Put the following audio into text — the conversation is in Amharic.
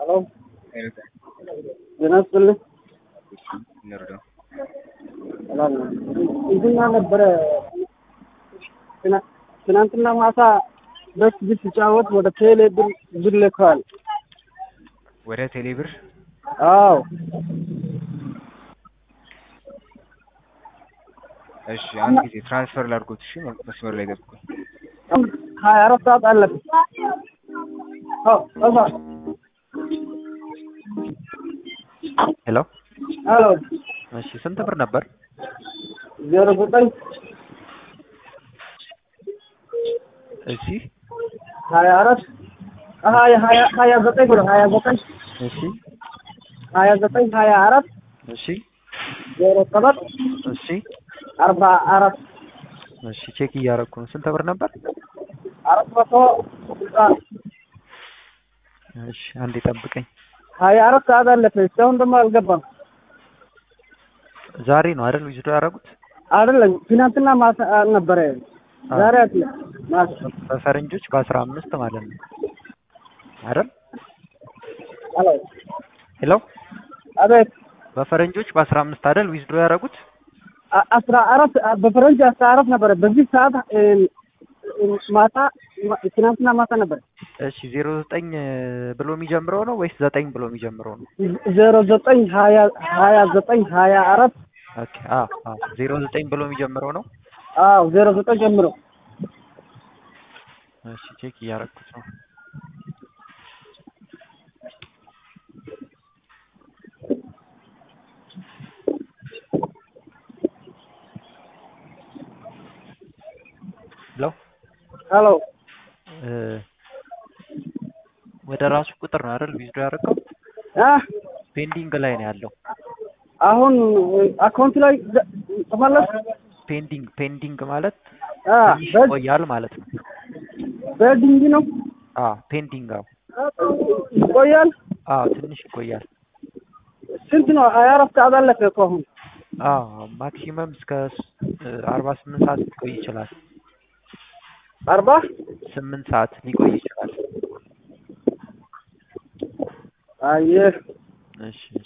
ሄሎ ጤና ይስጥልኝ። እንርዳው። ሰላም ነው። እንትና ነበረ ትና- ትናንትና ማታ በስ ቢት ሲጫወት ወደ ቴሌ ብር ብር ልከዋል። ወደ ቴሌብር አዎ እሺ፣ አንድ ጊዜ ትራንስፈር ላድርጎት። እሺ፣ መስመር ላይ ገብኩ። ሀያ አራት ሰዓት አለብን። አዎ እዛ ሄሎ ሄሎ እሺ፣ ስንት ብር ነበር? ዜሮ ዘጠኝ እሺ ሀያ አራት ሀያ ሀያ ሀያ ዘጠኝ ብሎ ሀያ ዘጠኝ እሺ ሀያ ዘጠኝ ሀያ አራት እሺ ዜሮ ሰባት እሺ አርባ አራት እሺ ቼክ እያደረኩ ነው። ስንት ብር ነበር? አራት መቶ ስልሳ እሺ አንዴ ጠብቀኝ። ሀያ አራት ሰዓት አለፈ። እስካሁን ደግሞ አልገባም። ዛሬ ነው አይደል ዊዝዶ ያደረጉት? አይደለም ትናንትና ማታ ነበረ። ዛሬ አትለ ማታ በፈረንጆች በአስራ አምስት ማለት ነው አይደል? ሄሎ ሄሎ አቤት በፈረንጆች በአስራ አምስት አይደል ዊዝዶ ያደረጉት? አ- አስራ አራት በፈረንጅ አስራ አራት ነበረ። በዚህ ሰዓት እ፣ እ፣ ማታ ማ- ትናንትና ማታ ነበረ። እሺ ዜሮ ዘጠኝ ብሎ የሚጀምረው ነው ወይስ ዘጠኝ ብሎ የሚጀምረው ነው? ዜሮ ዘጠኝ ሀያ ሀያ ዘጠኝ ሀያ አራት ኦኬ አዎ አዎ ዜሮ ዘጠኝ ብሎ የሚጀምረው ነው። አዎ ዜሮ ዘጠኝ ጀምሮ እሺ ቼክ እያደረኩት ነው። ሄሎ ሄሎ እ፣ ወደ ራሱ ቁጥር ነው አይደል ዊዝዶ ያደረገው? አ ፔንዲንግ ላይ ነው ያለው። አሁን አካውንት ላይ ደ- ተመለስ ፔንዲንግ ፔንዲንግ ማለት አ ትንሽ በ- ይቆያል ማለት ነው። በድንጊ ነው አ ፔንዲንግ አዎ ይቆያል። አ ትንሽ ይቆያል። ስንት ነው? ሀያ አራት ሰዓት አለፈ እኮ አሁን። አ ማክሲመም እስከ አርባ ስምንት ሰዓት ሊቆይ ይችላል። አርባ ስምንት ሰዓት ሊቆይ ይችላል። አየህ እሺ